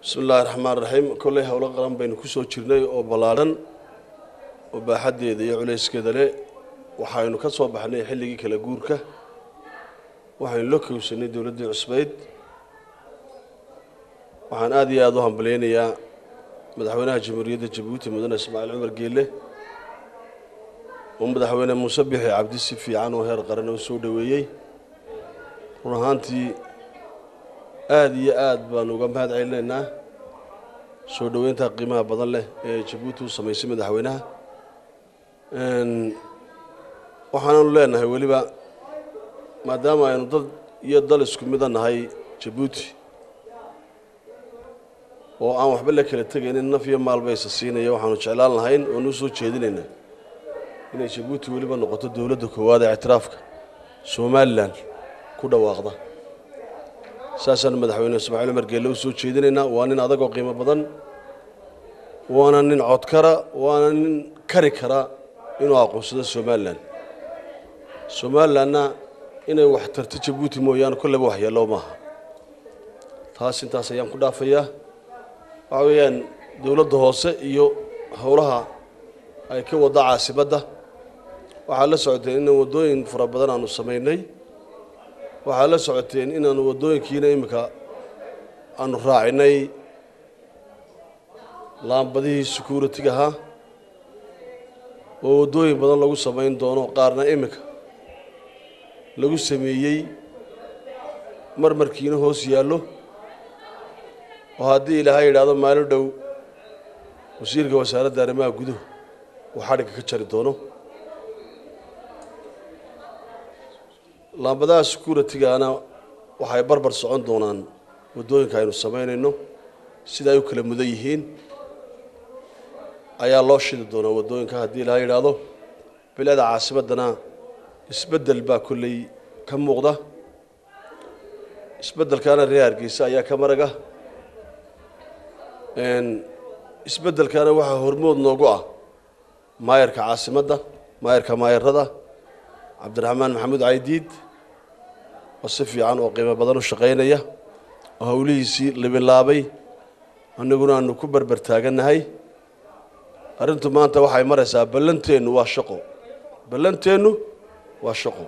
bismi illaahi raxmaan raxiim kolley howlo qaran baynu ku soo jirnay oo ballaadhan oo baaxaddeeda iyo culayskeeda leh waxaynu ka soo baxnay xilligii kala guurka waxaynu la kowsanay dowladdii cusbayd waxaan aada iyo aada u hambalyaynayaa madaxweynaha jamhuuriyadda jabuuti mudane ismaaciil cumar geelle oo madaxweyne muuse bixi cabdi si fiican oo heer qaran oo soo dhoweeyey run ahaantii aada iyo aad baanu uga mahad celinaynaa soo dhoweynta qiimaha badan leh ee jabuuti u samaysay madaxweynaha waxaananu leenahay weliba maadaama aynu dad iyo dal isku mida nahay jabuuti oo aan waxba la kala tegaynin naf iyo maalba isa siinaya waxaanu jeclaan lahayn oonu soo jeedinaynaa inay jabuuti weliba noqoto dowladda koowaad ee ictiraafka somalilan ku dhawaaqda saasaanu madaxweyne ismaaciil cumar geelle u soo jeedinaynaa waa nin adagoo qiimo badan waana nin codkara waana nin kari kara inuu aqoonsado somalilan somalilanna inay wax tarto jabuuti mooyaane kolleyba waxyeello maaha taas intaas ayaan ku dhaafayaa waxa weeyaan dowladda hoose iyo howlaha ay ka wadda caasimadda waxaa la socoteen inaan waddooyin fara badan aanu samaynay waxaa la socoteen inaanu waddooyinkiina iminka aanu raacinay laambadihii security-ga ahaa oo waddooyin badan lagu samayn doono qaarna iminka lagu sameeyey marmarkiina hoos yaallo oo haddii ilaahay yidhaahdo maalin dhow wasiirka wasaaradda arrimaha guduhu uu xadhigga ka jari doono laambadaha security-gaana waxay barbar socon doonaan waddooyinka aynu samaynayno sida ay u kala mudan yihiin ayaa loo shidi doonaa waddooyinka haddii ilaahay yidhaahdo bilada caasimaddana isbeddel baa kolley ka muuqda isbeddelkaana reer hargeysa ayaa ka maraga isbeddelkaana waxaa hormood noogu ah maayarka caasimadda maayarka maayarada cabdiraxmaan maxamuud caydiid oo si fiican oo qiimo badan u shaqaynaya oo howlihiisii libilaabay annaguna aanu ku berber taagannahay arrintu maanta waxay maraysaa ballanteennu waa shaqo ballanteennu waa shaqo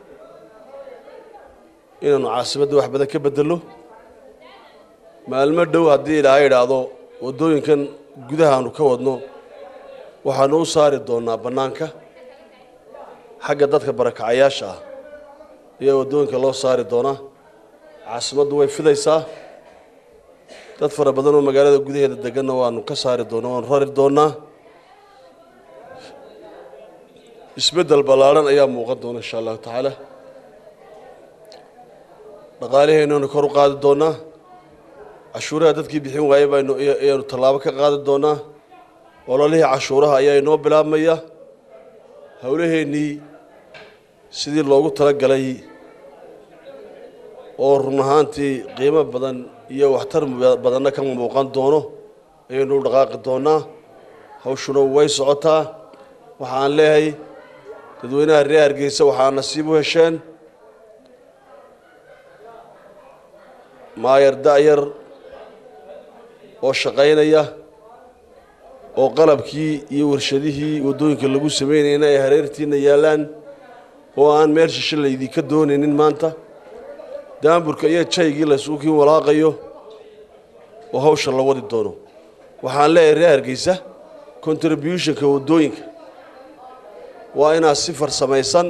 inaanu caasimadda wax badan ka beddelno maalmo dhow haddii ilaahay idhaahdo waddooyinkan gudahaanu ka wadno waxaanu u saari doonnaa bannaanka xagga dadka barakacayaasha ah ayaa waddooyinka loo saari doonaa caasimaddu way fidaysaa dad fara badan oo magaalada gudaheeda deganna waanu ka saari doonaa waanu rari doonnaa isbeddel ballaadhan ayaa muuqan doona insha allahu tacaala dhaqaaliheenanu kor u qaadi doonnaa cashuuraha dadkii bixin waayey baynu ayaanu tallaabo ka qaadi doonnaa ololihii cashuuraha ayaa inoo bilaabmaya howlaheennii sidii loogu tala galay oo run ahaantii qiimo badan iyo waxtar badanna ka muuqan doono ayaynu u dhaqaaqi doonnaa hawshuna way socotaa waxaan leeyahay dadweynaha reer hargeysa waxaa nasiib u hesheen maayar da'yar oo shaqaynaya oo qalabkii iyo warshadihii waddooyinka lagu samaynayna ay hareertiina yaallaan oo aan meel shishe laydinka doonaynin maanta daamburka iyo jaygii laysuukiin walaaqayo oo hawsha la wadi doono waxaan leeyahay reer hargeysa contributionka waddooyinka waa inaad si farsamaysan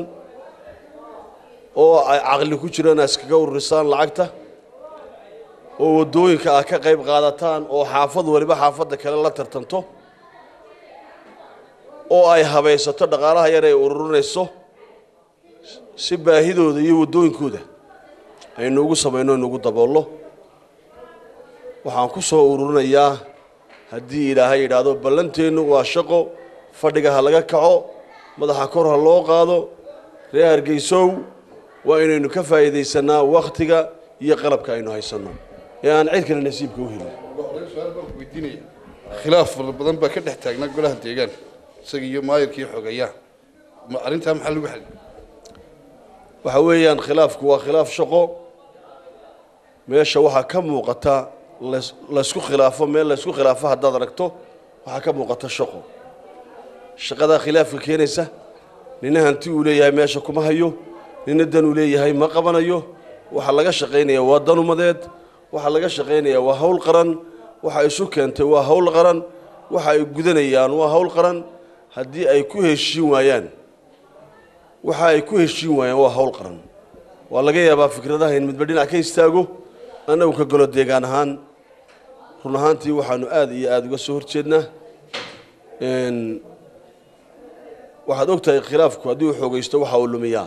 oo ay caqli ku jiraan aad iskaga ururisaan lacagta oo waddooyinka aad ka qayb qaadataan oo xaafad waliba xaafadda kale la tartanto oo ay habaysato dhaqaalaha yar ay ururinayso si baahidooda iyo waddooyinkooda aynu ugu samayno inugu daboollo waxaan ku soo ururinayaa haddii ilaahay yidhaahdo ballanteennu waa shaqo fadhiga ha laga kaco madaxa kor ha loo qaado reer hargeysow waa inaynu ka faa'iidaysanaa wakhtiga iyo qalabka aynu haysanno ee aan cid kale nasiibka u helin weydiinaya khilaaf fara badan baa ka dhex taagnaa golaha deegaan isaga iyo maayarkii xogeeyaha ma arrintaa maxaa lagu xalin waxa weeyaan khilaafku waa khilaaf shaqo meesha waxaa ka muuqata lays- laysku khilaafo meel laysku khilaafo haddaad aragto waxaa ka muuqata shaqo shaqadaa khilaafka keenaysa nina hanti uu leeyahay meesha kuma hayo nina dan uu leeyahay ma qabanayo waxaa laga shaqaynaya waa dan umadeed waxaa laga shaqaynaya waa hawl qaran waxa isu keentay waa hawl qaran waxa ay gudanayaan waa hawl qaran haddii ay ku heshiin waayaan waxa ay ku heshiin waayaan waa hawl qaran waa laga yaabaa fikradaha in midba dhinac ka istaago annagu ka golo deegaan ahaan run ahaantii waxaanu aada iyo aada uga soo horjeednaa Een, waxaad og tahay khilaafku haddii uu xoogaysto waxa uu lumiyaa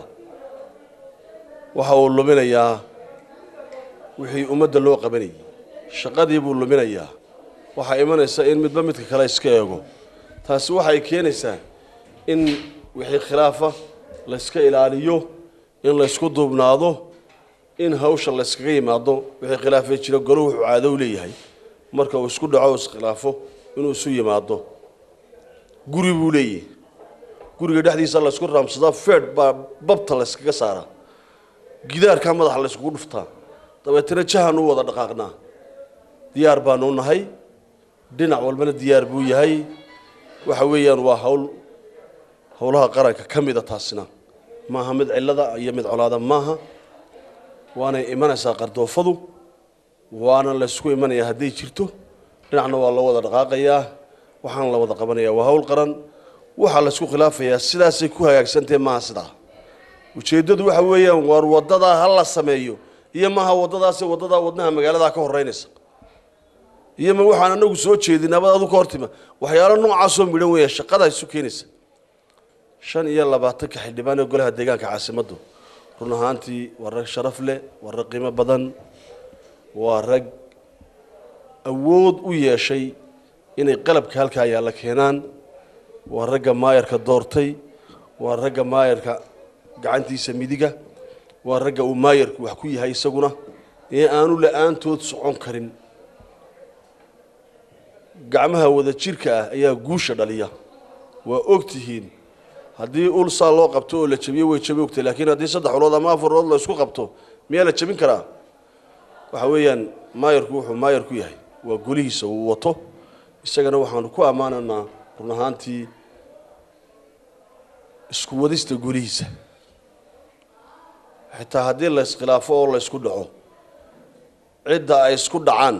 waxa uu luminayaa wixii ummadda loo qabanayay shaqadii buu luminayaa waxaa imanaysa in midba midka kale iska eego taasi waxay keenaysaa in wixii khilaafa layska ilaaliyo in laysku duubnaado in hawsha layskaga yimaado wixii khilaafee jira golo wuxuu caado u leeyahay marka uu isku dhaco iskhilaafo inuu isu yimaado guri buu leeyahay guriga dhexdiisa laysku raamsadaa feedh baa babta layskaga saaraa gidaarkaa madaxa layskugu dhuftaa dabeetana jahan u wada dhaqaaqnaa diyaar baanu nahay dhinac walbana diyaar buu yahay waxa weeyaan waa hawl howlaha qaranka ka mida taasina maaha mid cillada iyo mid colaada maaha waanay imanaysaa qardoofadu waana laysku imanayaa hadday jirto dhinacna waa loo wada dhaqaaqayaa waxaana la wada qabanayaa waa hawl qaran waxaa laysku khilaafayaa sidaasay ku hagaagsantahe maaha sidaa ujeeddadu waxa weeyaan waar waddadaa ha la sameeyo iyo maaha waddadaasi waddadaa wadnaha magaaladaa ka horeynaysa iyo ma waxaan anagu soo jeedin nabad adu ka hortima waxyaalo noocaasoo midhan weeya shaqada isu keenaysa shan iyo labaatanka xildhibaan ee golaha deegaanka caasimaddu run ahaantii waa rag sharaf leh waa rag qiimo badan waa rag awood u yeeshay inay qalabka halkaa yaalla keenaan waa ragga maayarka doortay waa ragga maayarka gacantiisa midiga waa ragga uu maayarku wax ku yahay isaguna ee aanu la-aantood socon karin gacmaha wada jirka ah ayaa guusha dhaliya waa og tihiin haddii ul saa loo qabto oo la jabiyo way jabi ogtahay laakiin haddii saddex ulood ama afar ulood la isku qabto miyaa la jabin karaa waxa weeyaan maayarku wuxuu maayar ku yahay waa golihiisa uu wato isagana waxaanu ku ammaanaynaa run ahaantii isku wadista golihiisa xitaa haddii la iskhilaafo oo la isku dhaco cidda ay isku dhacaan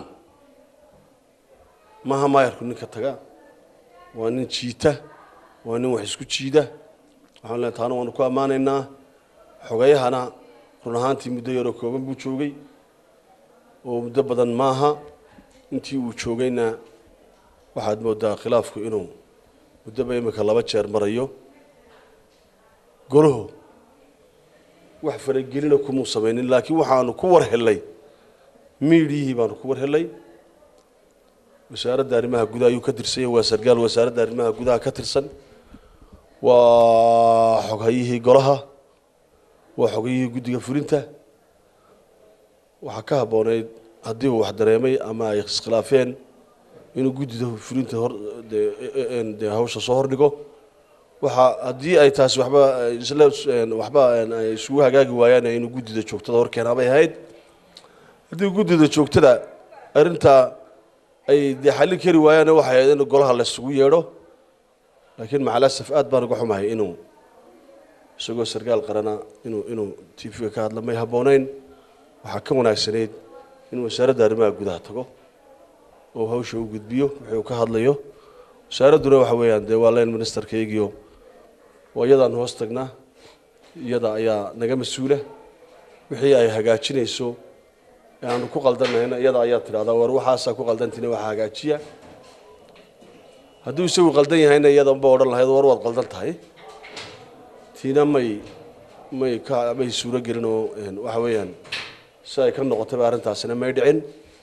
maaha maayarku ninka taga waa nin jiita waa nin wax isku jiida waxaan leenahay taana waanu ku ammaanaynaa xogayahana run ahaantii muddo yaroo kooban buu joogay oo muddo badan maaha intii uu joogayna waxaad moodaa khilaafku inuu muddoba imika laba jeer marayo golaho wax faragelina kumuu samaynin laakiin waxaanu ku war helay miidiyihii baanu ku war helay wasaaradda arrimaha gudaha ayuu ka tirsan yahay waa sargaal wasaaradda arrimaha gudaha ka tirsan waa xoghayihii golaha waa xogayihii guddiga fulinta waxaa ka habbooneyd haddii uu wax dareemay ama ay iskhilaafeen inuu guddida fulinta hor dee dee hawsha soo hordhigo waxa haddii ay taasi waxba isla waxba ay isugu hagaagi waayaan inuu guddida joogtada hor keenaabay ahayd haddii guddida joogtada arrintaa ay dee xallin kari waayaan waxay ahayd in golaha la isugu yeedho laakiin macalasaf aad baan uga xumahay inuu isagoo sargaal qarana inuu inuu t v-ga ka hadla may habbooneyn waxaa ka wanaagsanayd inuu wasaaradda arrimaha gudaha tago oo hawsha u gudbiyo wixii uu ka hadlayo wasaaradduna waxa weeyaan dee waa len ministerkaygiio waa iyadaan hoos tagnaa iyada ayaa naga mas-uula wixii ay hagaajinayso ee aanu ku qaldanayna iyada ayaa tidhahdaa war waxaasaa ku qaldantina waxa hagaajiya hadduu isagu qaldan yahayna iyadanba odhan lahayd war waad qaldan tahay tiina may may ka may suuro gelin oo waxa weeyaan si ay ka noqotayba arrintaasina may dhicin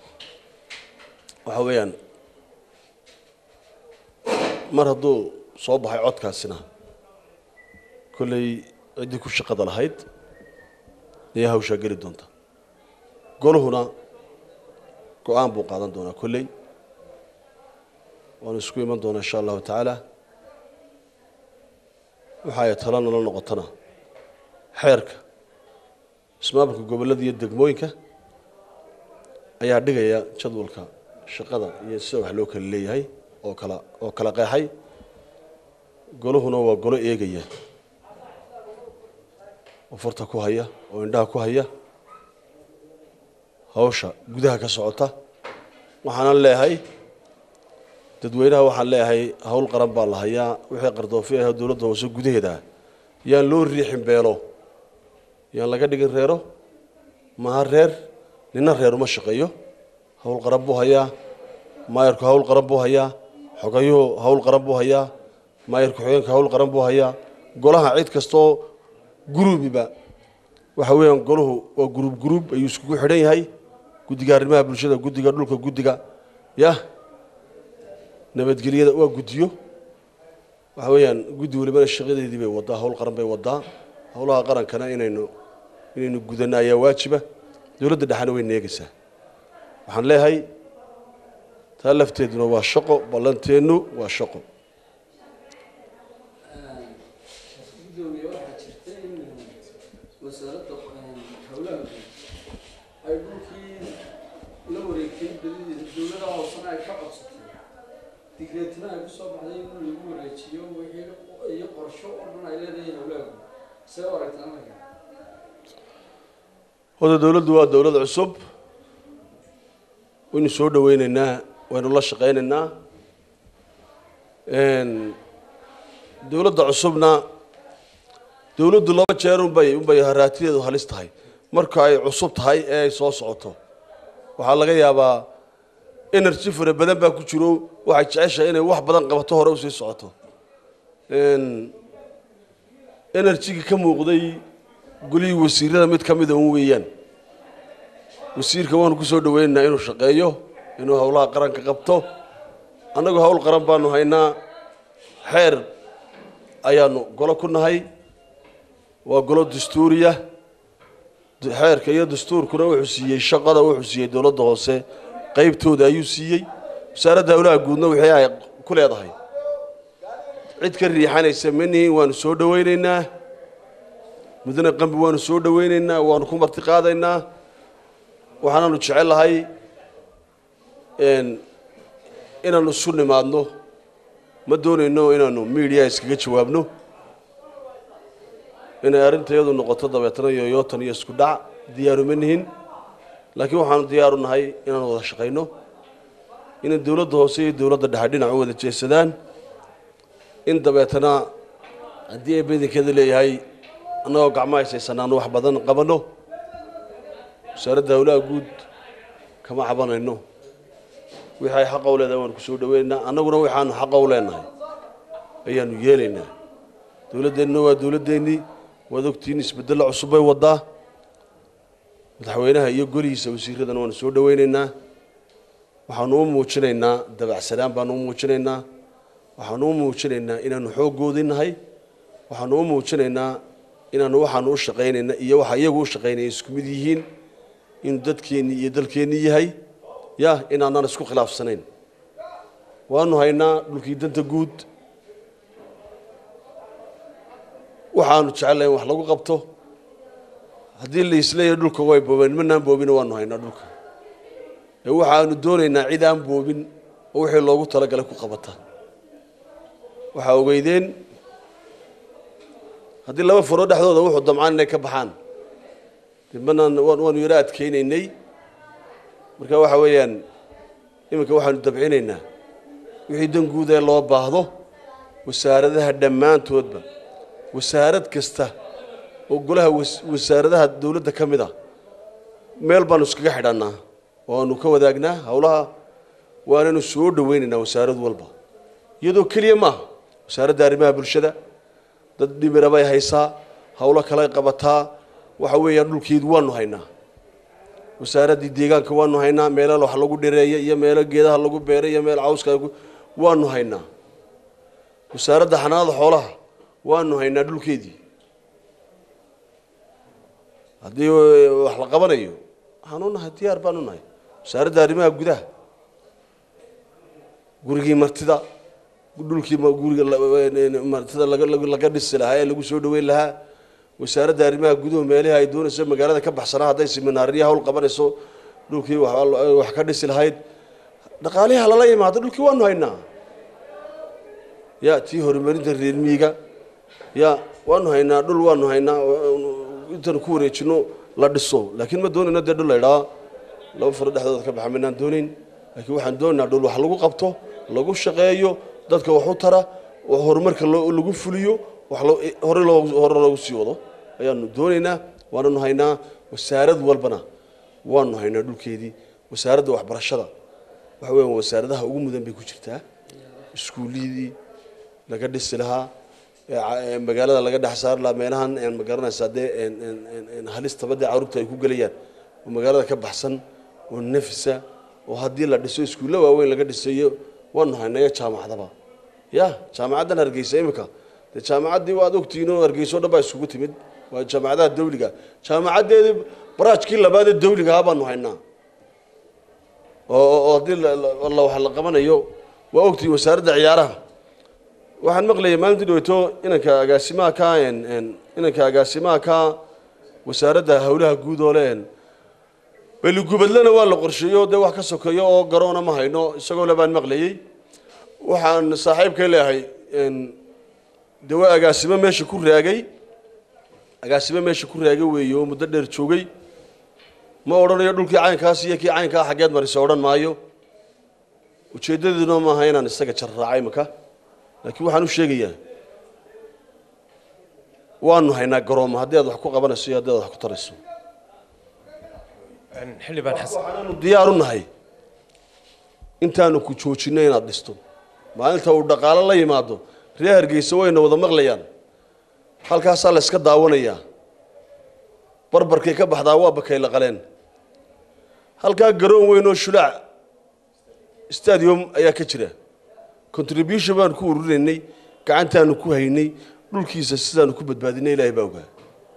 waxa weeyaan mar hadduu soo baxay codkaasina kolley ciddii ku shaqada lahayd ayaa hawshaa geli doonta golahuna go-aan buu qaadan doonaa kolley waanu isku iman doonaa insha allahu tacaala waxa ay tala nala noqotona xeerka ismaamulka gobollada iyo degmooyinka ayaa dhigaya jadwalka shaqada iyo sida wax loo kala leeyahay oo kala oo kala qeexay goluhuna waa golo eegaya oo farta ku haya oo indhaha ku haya hawsha gudaha ka socota waxaanan leeyahay dadweynaha waxaan leeyahay hawl qaran baa la hayaa wixii qardoofi ah dowladda hoose gudaheeda yaan loo riixin beelo yaan laga dhigin reero maha reer nina reer uma shaqeeyo hawl qaran buu hayaa maayarku hawl qaran buu hayaa xogayuhu hawl qaran buu hayaa maayarku xogeenka hawl qaran buu hayaa golaha cid kastoo guruubiba waxa weeyaan golahu waa guruub guruub ayuu iskugu xidhan yahay guddiga arrimaha bulshada guddiga dhulka guddiga yah nabadgelyada waa guddiyo waxa weeyaan guddi walibana shaqadeedii bay wadaa hawl qaran bay wadaa howlaha qarankana inaynu inaynu gudanno ayaa waajiba dowladda dhexena way neegaysaa waxaan leeyahay taa lafteeduna waa shaqo ballanteennu waa shaqo gudoomiye waxaa jirta in wasaaradda howlaha ay dhulkii la wareegtay badideeda dowlada hoosena ay ka codsatay digreetina ay kusoo baxday in lagu wareejiyo wixii iyo qorsho oo dhan ay leedahay howlaha see u aragtaa marka wada dowladdu waa dowlad cusub waynu soo dhaweyneynaa waynu la shaqaynaynaa dowladda cusubna dowladdu laba jeer unbay unbay haraatideedu halis tahay marka ay cusub tahay ee ay soo socoto waxaa laga yaabaa energy fara badan baa ku jiro waxay jeceshahay inay wax badan qabato hore usii socoto enerjigii ka muuqday golihii wasiirada mid ka mida un weeyaan wasiirka waanu ku soo dhaweynaynaa inuu shaqeeyo inuu howlaha qaranka qabto annagu howl qaran baanu haynaa xeer ayaanu golo ku nahay waa golo dastuuriya xeerka iyo dastuurkuna wuxuu siiyey shaqada wuxuu siiyey dowladda hoose qeybtooda ayuu siiyey wasaaradda howlaha guudna wixii ay ku leedahay cid ka riixanaysa manihin waanu soo dhaweyneynaa mudane qambi waanu soo dhaweyneynaa waanu ku marti qaadaynaa waxaanaanu jecelahay inaanu isu nimaadno ma doonayno inaanu media iskaga jawaabno inay arrinta iyadu noqoto dabeetana yoyootan iyo isku dhac diyaaru ma nihin laakiin waxaanu diyaaru nahay inaanu wada shaqayno inay dowladda hoose iyo dowladda dhexe dhinac u wada jeesadaan in dabeetana haddii ay badankeeda leeyahay annagoo gacmo haysaysanaanu wax badan qabanno wasaaradda howlaha guud kama cabanayno wixii ay xaqa u leedahay waanu ku soo dhaweynaynaa annaguna waxaanu xaqa u leenahay ayaanu yeelaynaa dowladdeennuna waa dowladdeennii waad ogtiin isbeddello cusub bay wadaa madaxweynaha iyo golihiisa wasiiradana waanu soo dhaweynaynaa waxaanu u muujinaynaa dabacsanaan baanu u muujinaynaa waxaanu u muujinaynaa inaanu xooggoodii nahay waxaanu u muujinaynaa inaanu waxaanu u shaqaynayna iyo waxa iyagu u shaqaynaya isku mid yihiin inuu dadkeennii iyo dalkeennii yahay ya inaanaan isku khilaafsanayn waanu haynaa dhulkii danta guud waxaanu jecelahay in wax lagu qabto haddii la isleeyahay dhulka way boobeen manaan boobina waanu haynaa dhulka ee waxaanu doonaynaa cid aan boobin oo wixii loogu talagalay ku qabata waxaa ogeydeen haddii laba faro dhexdooda wuxuu damcaan inay ka baxaan de manaan waanu yaro adkeynaynay marka waxa weeyaan iminka waxaanu dabcinaynaa wixii dan guud ee loo baahdo wasaaradaha dhammaantoodba wasaarad kasta oo golaha wasaaradaha dowladda ka mid a meel baanu iskaga xidhannaa oo aanu ka wadaagnaa howlaha waananu soo dhaweynaynaa wasaarad walba iyadoo keliya maaha wasaaradda arrimaha bulshada dad dhimira bay haysaa howlo kaley qabataa waxa weeyaan dhulkeedu waanu haynaa wasaaraddii deegaanka waanu haynaa meelo wax lagu dhireeya iyo meelo geedaha lagu beeray iyo meel cawska waanu haynaa wasaaradda xanaanada xoolaha waanu haynaa dhulkeedii haddii wax la qabanayo waxaanu nahay diyaar baanu nahay wasaaradda arrimaha gudaha gurigii martida dhulkii guriga martida laga dhisi lahaa ee lagu soo dhaweyn lahaa wasaaradda arrimaha guduhu meelihii ay doonayso magaalada ka baxsanaa hadday siminaariya hawl qabanayso dhulkii wax- wax ka dhisi lahayd dhaqaalihi halala imaado dhulkii waanu haynaa ya tii horumarinta reer miyiga ya waanu haynaa dhul waanu haynaa intaanu ku wareejino la dhiso laakiin ma doonayno dee dhul la idhaa laba faro dhexdooda ka baxa maynaan doonayn laakiin waxaan doonaynaa dhul wax lagu qabto lagu shaqeeyo dadka wax u tara wax horumarka loo- lagu fuliyo wax loo- hore loogu hore loogu sii wado ayaanu doonaynaa waananu haynaa wasaarad walbana waanu haynaa dhulkeedii wasaaradda waxbarashada waxa weeyaan wasaaradaha ugu mudan bay ku jirtaa iskuulliyadii laga dhisi lahaa ee ca- ee magaalada laga dhex saari lahaa meelahan een ma garanaysaa dee een- een- een- een halistaba dee carruurta ay ku gelayaan oo magaalada ka baxsan oo nafisa oo haddii la dhiso iskuulla waaweyn laga dhisayo waanu haynaya jaamacadaba ya jaamacaddan hargeysa imika dee jaamacaddii waad ogtihiin oo hargeysa oo dhan baa isugu timid waa jaamacadaha dawliga jaamacaddeedii baraajkii labaad ee dawliga ahaa baanu haynaa oo oo- oo haddii la- la la- wax la qabanayo waa ogtihiin wasaaradda ciyaaraha waxaan maqlayay maalintii dhaweyto inanka agaasimaha ka een- een inanka agaasimaha ka wasaaradda howlaha guud oo le een beligubadlena waa la qorsheeyo dee wax ka sokeeyo oo garoona ma hayno isagoo le baan maqlayey waxaan saaxiibkay leeyahay een dee waa agaasimo meesha ku raagay agaasimo meesha ku raagay weeye oo muddo dheer joogay ma odhanayo dhulkii caynkaas iyo kii caynkaa xaggeed marisa odhan maayo ujeeddadiina maaha inaan isaga jar raacay imika laakiin waxaan u sheegayaa waanu haynaa garoomo haddii aad wax ku qabanayso iyo haddii aad wax ku tarayso xildhibaan xasan waxaanaanu diyaar u nahay intaanu ku joojinno inaad dhisto maalinta uu dhaqaalo la yimaado reer hargeysa wayna wada maqlayaan halkaasaa la iska daawanayaa barbarkay ka baxdaa waa bakay la qaleen halkaa garoon weyn oo shulaac stadium ayaa ka jira contribution baanu ku ururinaynay gacantaanu ku haynay dhulkiisa sidaanu ku badbaadinay ilaahay baa ogaa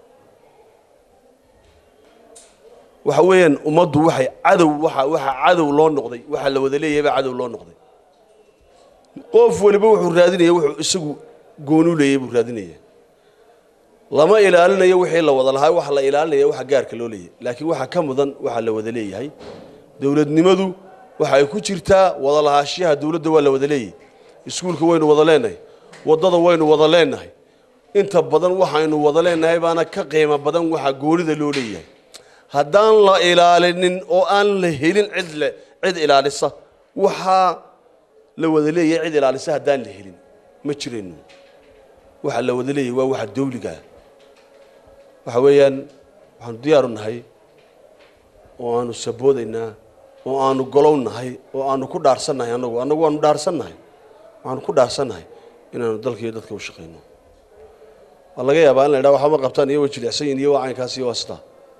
waxa weeyaan ummaddu waxay cadow waxa waxa cadow loo noqday waxa la wada leeyahay baa cadow loo noqday qof waliba wuxuu raadinaya wuxuu isagu gooni u leeyahay buu raadinaya lama ilaalinayo wixii la wada lahaa waxa la ilaalinaya waxa gaarka loo leeyahay laakiin waxa ka mudan waxa la wada leeyahay dowladnimadu waxa ay ku jirtaa wada lahaashiyaha dowladda waa la wada leeyahay iskuulka waynu wada leenahay waddada waynu wada leenahay inta badan waxaynu wada leenahay baana ka qiimo badan waxa goonida loo leeyahay haddaan la ilaalinin oo aan la helin cid le cid ilaalisa waxaa la wada leeyahay cid ilaalisa haddaan la helin ma jirayno waxa la wada leeyahay waa waxa dawligaa waxa weeyaan waxaanu diyaaru nahay oo aanu saboodaynaa oo aanu golow nahay oo aanu ku dhaarsannahay annagu annagu waanu dhaarsannahay waxaanu ku dhaarsannahay inaanu dalka iyo dadka u shaqayno waa laga yaabaa in la idhaha waxba ma qabtaan iyo way jilicsan yihin iyo waa caynkaas iyo waa sidaa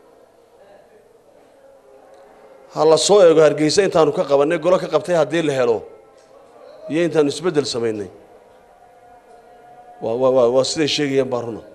ha la soo eego hargeysa intaanu ka qabannay golo ka qabtay haddii la helo iyo intaanu isbeddel samaynay waa waa waa waa siday sheegayaan baa runa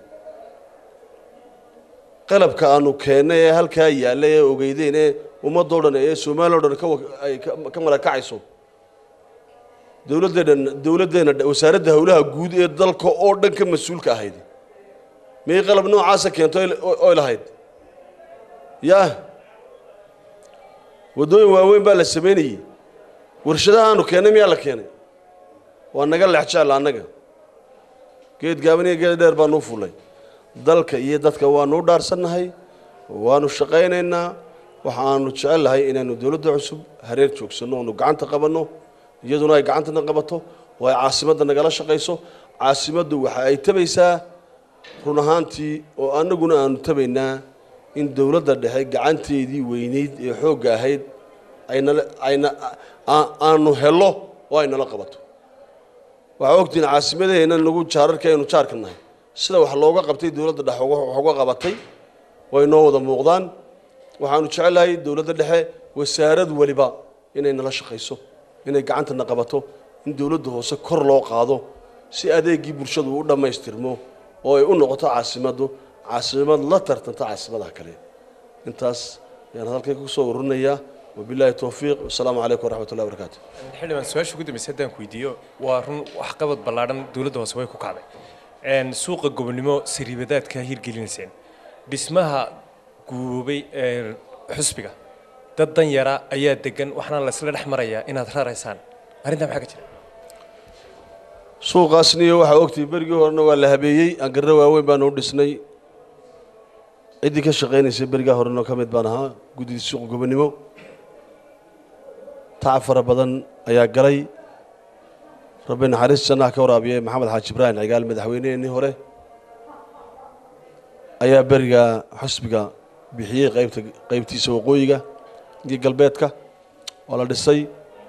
qalabka aanu keennay ee halkaa yaallay ee ogeydeen ee ummadoo dhan ee soomaaliya o dhan ka wa- ay ka- ka marakacayso dowladdeena dowladdeena wasaaradda howlaha guud ee dalka oo dhan ka mas-uulka ahayd miyay qalab noocaasa keento oy lahayd yaa waddooyin waaweyn baa la samaynayey warshadaha aanu keennay miyaa la keenay waa naga leexjecla annaga geed gaaban iyo geed dheer baanu u fullay dalka iyo dadka waanu u dhaarsannahay waanu shaqaynaynaa waxaanu jecelnahay inaanu dowladda cusub hareer joogsanno oonu gacanta qabanno iyaduna ay gacantana qabato oo ay caasimadda nagala shaqayso caasimaddu waxa ay tabaysaa run ahaantii oo annaguna aanu tabaynaa in dowladda dhexe gacanteedii weynayd ee xoogga ahayd aynala ayna aa- aanu helo oo ay nala qabato waxaa ogtihiin caasimadaheenna nagu jaararka aynu jaarka nahay sida wax looga qabtay dowladda dhexe uga- wax uga qabatay way noo wada muuqdaan waxaanu jecelahay dowladda dhexe wasaarad waliba inay nala shaqayso inay gacantana qabato in dowladda hoose kor loo qaado si adeegii bulshadu u dhammaystirmo oo ay u noqoto caasimaddu caasimad la tartanta caasimadaha kale intaas ayaan hadalkay ku soo ururinayaa wabilaahi towfiiq wasalaamu calaykum waraxmat ullahi wabarakaatu xildhibaan su-aasha ugu dambaysa haddaan ku weydiiyo waa run waxqabad ballaadhan dowladda hoose way ku kacday Een, suuqa gobonimo sariibadaadka hirgelinayseen dhismaha guboobay ee xusbiga dad dan yara ayaa degan waxaana laysla dhex marayaa inaad raraysaan arrintaa maxaa ka jira suuqaasniyo waxaa ogtay berigii horena waa la habeeyey angarro waaweyn baanu u dhisnay ciddii ka shaqaynaysay berigaa horena ka mid baan ahaa guddidii suuqa gobonimo tacab fara badan ayaa galay rabbi naxariis jannaha ka waraabiyey maxamed xaaji ibraahim cigaal madaxweynehennii hore ayaa beriga xusbiga bixiyey qaybta qaybtiisa waqooyiga iyo galbeedka waa la dhisay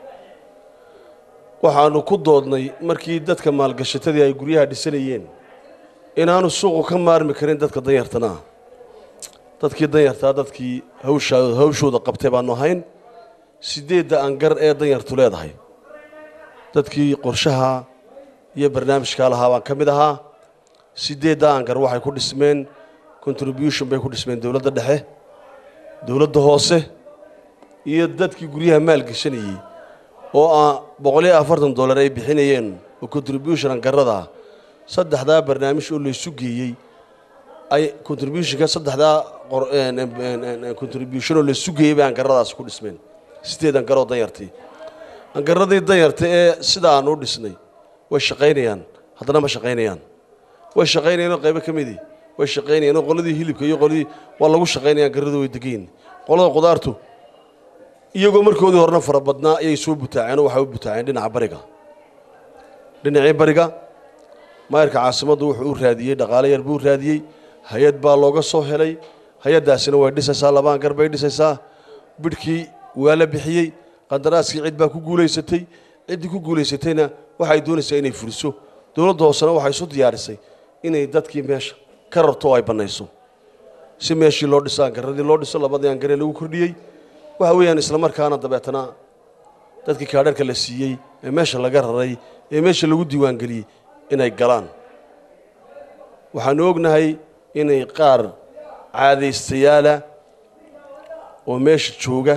waxaanu ku doodnay markii dadka maalgashatadii ay guryaha dhisanayeen inaanu suuqu ka maarmi karin dadka danyartana ah dadkii danyartaa dadkii hawsha hawshooda qabtay baanu ahayn sideedda angar ee danyartu leedahay dadkii qorshaha iyo barnaamijkaa lahaa baan ka mid ahaa sideedda angar waxay ku dhismeen contribution bay ku dhismeen dowladda dhexe dowladda hoose iyo dadkii guryaha maalgeshanayey oo ah boqol iyo afartan dollar ay bixinayeen oo contribution angarada ah saddexdaa barnaamij oo laysu geeyey ay contributionka saddexdaa qor- een, een, een, een, contribution oo laysu geeyey bay angaradaasi ku dhismeen sideed angaroo danyartii angaradii danyarta ee sida aan u dhisnay way shaqaynayaan haddana ma shaqaynayaan way shaqaynayaan oo qaybo ka midii way shaqaynayaan oo qoladii hilibka iyo qoladii waa lagu shaqaynaya angaradu way degayin qolada qudaartu iyagoo markoodii horena fara badnaa ayay soo butaaceen oo waxay u butaaceen dhinaca bariga dhinacii bariga maayarka caasimaddu wuxuu u raadiyey dhaqaale yar buu u raadiyey hay-ad baa looga soo helay hay-addaasina way dhisaysaa labaan gar bay dhisaysaa bidhkii waa la bixiyey qandaraaskii cid baa ku guulaysatay ciddii ku guulaysatayna waxay doonaysaa inay fuliso dowladda hoosena waxay isu diyaarisay inay dadkii meesha ka rarto oo ay bannayso si meeshii loo dhiso angaradii loo dhiso labadii angaree lagu kordhiyey waxa weeyaan islamarkaana dabeetana dadkii kaadharka la siiyey ee meesha laga raray ee meesha lagu diiwaangeliyey inay galaan waxaanu ognahay inay qaar caadaystayaala oo meesha jooga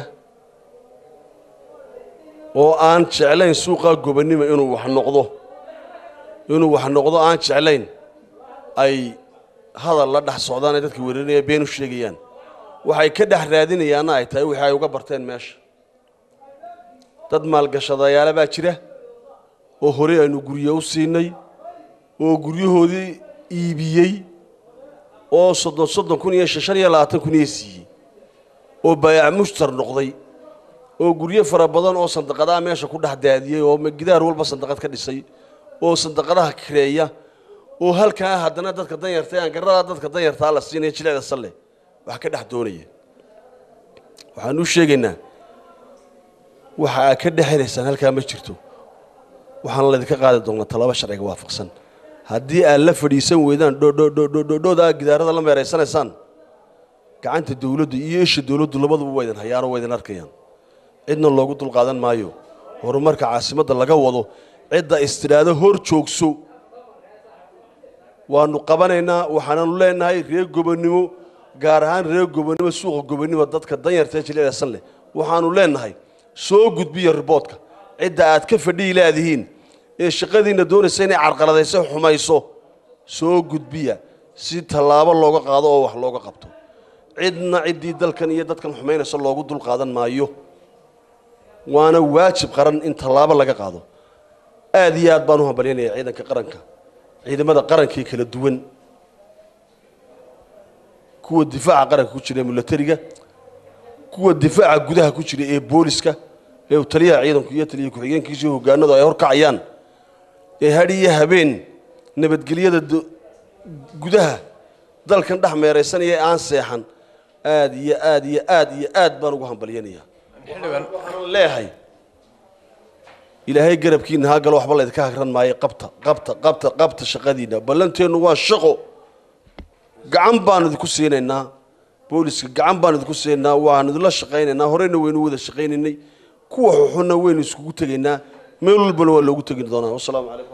oo aan jeclayn suuqaa gobonnimo inuu wax noqdo inuu wax noqdo aan jeclayn ay hadal la dhex socdaan ee dadka weerarinaya been u sheegayaan waxay ka dhex raadinayaanna ay tahay wixii ay uga barteen meesha dad maalgashadayaala baa jira oo horey aynu guryo u siinay oo guryahoodii iibiyey oo soddon soddon kun iyo shan iyo labaatan kun iyo siiyey oo baayac mushtar noqday oo guryo fara badan oo sandaqadaha meesha ku dhex daadiyey oo gidaar walba sandaqad ka dhisay oo sandaqadaha kireeya oo halkaa haddana dadka danyarta ee angarada dadka danyartaa la siinaya jilecda salle wax ka dhex doonaya waxaan u sheegaynaa waxa aad ka dhex helaysaan halkaa ma jirto waxaana laydinka qaadi doonaa talaba sharciga waafaqsan haddii aad la fadhiisan weydaan dhodhodhodhodhooda aad gidaarada la meeraysanaysaan gacanta dowladdu iyo isha dowladdu labaduba waa idin hayaanoo waa idin arkayaan cidna loogu dulqaadan maayo horumarka caasimadda laga wado cidda istidhaado hor joogso waanu qabanaynaa waxaananu leenahay reer gobonnimo gaar ahaan reer gobonnimo suuqa gobonnimo dadka danyarta ee jilicdasan leh waxaanu leenahay soo gudbiya riboodka cidda aad ka fadhiyi laadihiin ee shaqadiinna doonaysa inay carqaladayso xumayso soo gudbiya si tallaabo looga qaado oo wax looga qabto cidna ciddii dalkan iyo dadkan xumaynaysa loogu dulqaadan maayo waana waajib qaran in tallaabo laga qaado aad iyo aad baan u hambalyanaya ciidanka qaranka ciidamada qarankii kala duwan kuwa difaaca qaranka ku jira ee milatariga kuwa difaaca gudaha ku jira ee booliska ee uu taliyaha ciidanku iyo taliya ku-xigeenkiisa iyo hogaanadu ay horkacayaan ee hadh iyo habeen nabadgelyada do- gudaha dalkan dhex meeraysanaya ee aan seexan aad iyo aad iyo aad iyo aad baan ugu hambalyanaya xildhibaan waxaan leeyahay ilaahay garabkiina haa galo waxba laydinka hagran maayo qabta qabta qabta qabta shaqadiina ballanteennu waa shaqo gacan baanu idinku siinaynaa booliska gacan baanu idinku siinaynaa waanu idinla shaqaynaynaa horeyna waynu wada shaqaynaynay kuwa xuxunna waynu iskugu tegaynaa meel walbana waa loogu tegi doonaa wasalaamu calaykum